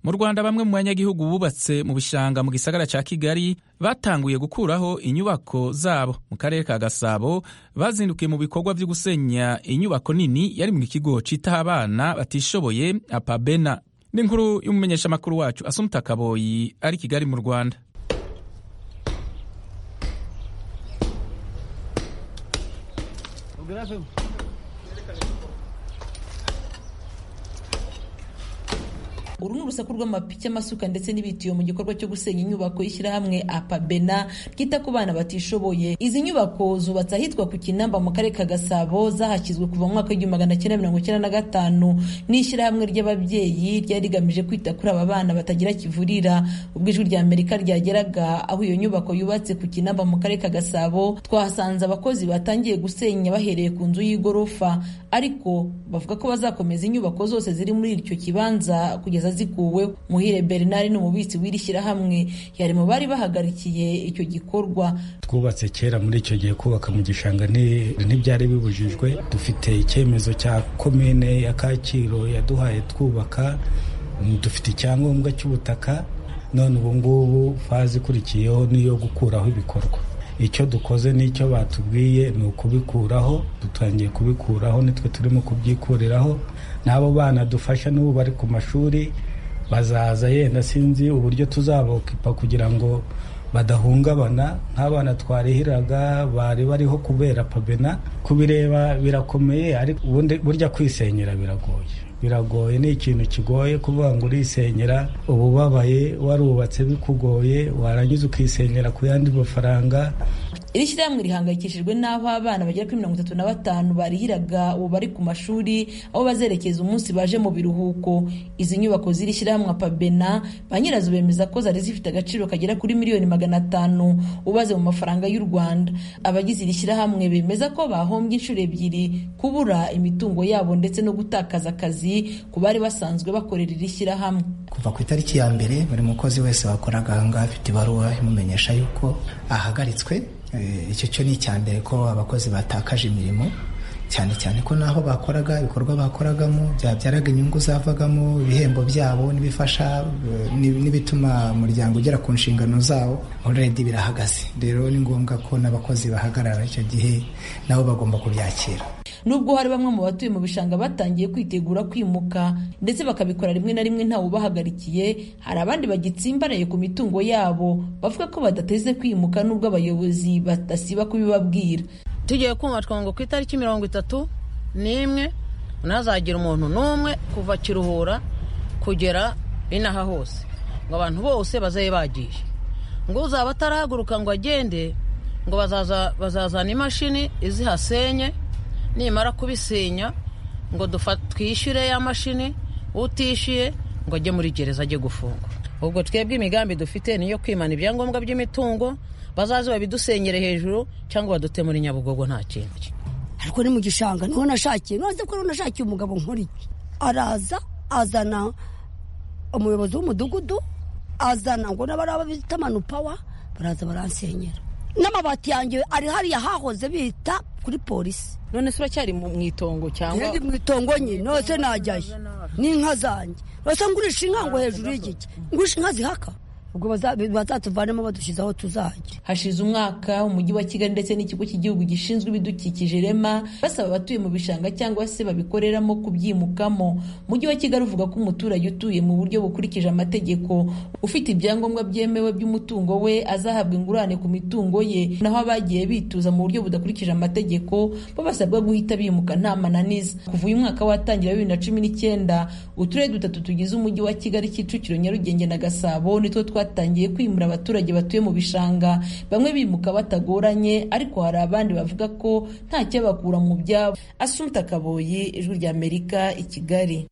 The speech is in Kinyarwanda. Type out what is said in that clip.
mu rwanda bamwe mu banyagihugu bubatse mu bishanga mu gisagara cya kigali batanguye gukuraho inyubako zabo mu karere ka gasabo bazindukiye mu bikorwa byo gusenya inyubako nini yari mu kigo cyitaho abana batishoboye apabena ni inkuru y'umumenyeshamakuru wacu asumuta kaboyi ari kigali mu rwanda uru ni urusaku rw'amapiki amasuka ndetse n'ibitiyo mu gikorwa cyo gusenya inyubako y'ishyirahamwe apabena ryita ku bana batishoboye izi nyubako zubatse ahitwa ku kinamba mu karere ka gasabo zahashyizwe kuva mu mwaka w'igihumbi magana cyenda mirongo icyenda na gatanu n'ishyirahamwe ry'ababyeyi ryari rigamije kwita kuri aba bana batagira kivurira ubwo ijwi rya amerika ryageraga aho iyo nyubako yubatse ku kinamba mu karere ka gasabo twahasanze abakozi batangiye gusenya bahereye ku nzu y'igorofa ariko bavuga ko bazakomeza inyubako zose ziri muri icyo kibanza kugeza zikuwe muhire bernard ni umubitsi w'iri shyirahamwe yari mu bari bahagarikiye icyo gikorwa twubatse kera muri icyo gihe kubaka mu gishanga ntibyari bibujijwe dufite icyemezo cya komine ya kacyiru yaduhaye twubaka dufite icyangombwa cy'ubutaka none ubu ngubu faze ikurikiyeho niyo gukuraho ibikorwa icyo dukoze n'icyo batubwiye ni ukubikuraho dutangiye kubikuraho nitwe turimo kubyikuriraho n'abo bana dufasha n'ubu bari ku mashuri bazaza yenda sinzi uburyo tuzabokipa kugira ngo badahungabana nk'abana twarihiraga bari bariho kubera pabena kubireba birakomeye ariko ubundi burya kwisenyera biragoye biragoye ni ikintu kigoye kuvuga ngo urisenyera ububabaye warubatse bikugoye warangiza ukisenyera ku yandi mafaranga iri shyirahamwe rihangayikishijwe n'aho abana bagera kuri mirongo itatu na batanu barihiraga ubu bari ku mashuri aho bazerekeza umunsi baje mu biruhuko izi nyubako ziri shyirahamwe pabena ba nyirazo bemeza ko zari zifite agaciro kagera kuri miliyoni magana atanu ubaze mu mafaranga y'u rwanda abagize iri shyirahamwe bemeza ko bahombye inshuro ebyiri kubura imitungo yabo ndetse no gutakaza akazi ku bari basanzwe bakorera iri shyirahamwe kuva ku itariki ya mbere buri mukozi wese wakoraga ahangaha afite ibaruwa imumenyesha yuko ahagaritswe icyo cyo ni icya mbere ko abakozi batakaje imirimo cyane cyane ko n'aho bakoraga ibikorwa bakoragamo byabyaraga inyungu zavagamo ibihembo byabo n'ibifasha n'ibituma umuryango ugera ku nshingano zawo oredi birahagaze rero ni ngombwa ko n'abakozi bahagarara icyo gihe nabo bagomba kubyakira nubwo hari bamwe mu batuye mu bishanga batangiye kwitegura kwimuka ndetse bakabikora rimwe na rimwe ntawe ubahagarikiye hari abandi bagitsimbaraye ku mitungo yabo bavuga ko badateze kwimuka nubwo abayobozi badasiba kubibabwira tugiye kumva twango ku itariki mirongo itatu n'imwe ntazagira umuntu n'umwe kuva kiruhura kugera inaha hose ngo abantu bose bazabe bagiye ngo uzaba atarahaguruka ngo agende ngo bazazana imashini izihasenye nimara kubisenya ngo twishyure ya mashini utishyuye ngo ajye muri gereza ajye gufungwa ubwo twebwe imigambi dufite niyo kwimana ibyangombwa by'imitungo bazaze babidusenyere hejuru cyangwa badute muri nyabugogo nta kintu ariko ni mu gishanga niho nashakiye none ko nashakiye umugabo nkuriye araza azana umuyobozi w'umudugudu azana ngo n'abari bita manupawa baraza baransenyera n'amabati yanjye ari hariya hahoze bita kuri polisi none se uracyari mu itongo cyangwa ndi mu itongo nyine nose najyayo n'inka zanjye nose ngurisha inka ngo hejuru y'igiti ngurisha inka zihaka ubwo bazatuvanemo badushyize aho tuzajya hashize umwaka umujyi wa kigali ndetse n'ikigo cy'igihugu gishinzwe ibidukikije rema basaba abatuye mu bishanga cyangwa se babikoreramo kubyimukamo umujyi wa kigali uvuga ko umuturage utuye mu buryo bukurikije amategeko ufite ibyangombwa byemewe by'umutungo we azahabwa ingurane ku mitungo ye naho abagiye bituza mu buryo budakurikije amategeko bo basabwa guhita bimuka nta mananiza kuva uyu mwaka watangira bibiri na cumi n'icyenda uturere dutatu tugize umujyi wa kigali kicukiro nyarugenge na gasabo nitwo twa batangiye kwimura abaturage batuye mu bishanga bamwe bimuka batagoranye ariko hari abandi bavuga ko nta cyabakura mu byabo asumta kaboyi ijwi ry'amerika i kigali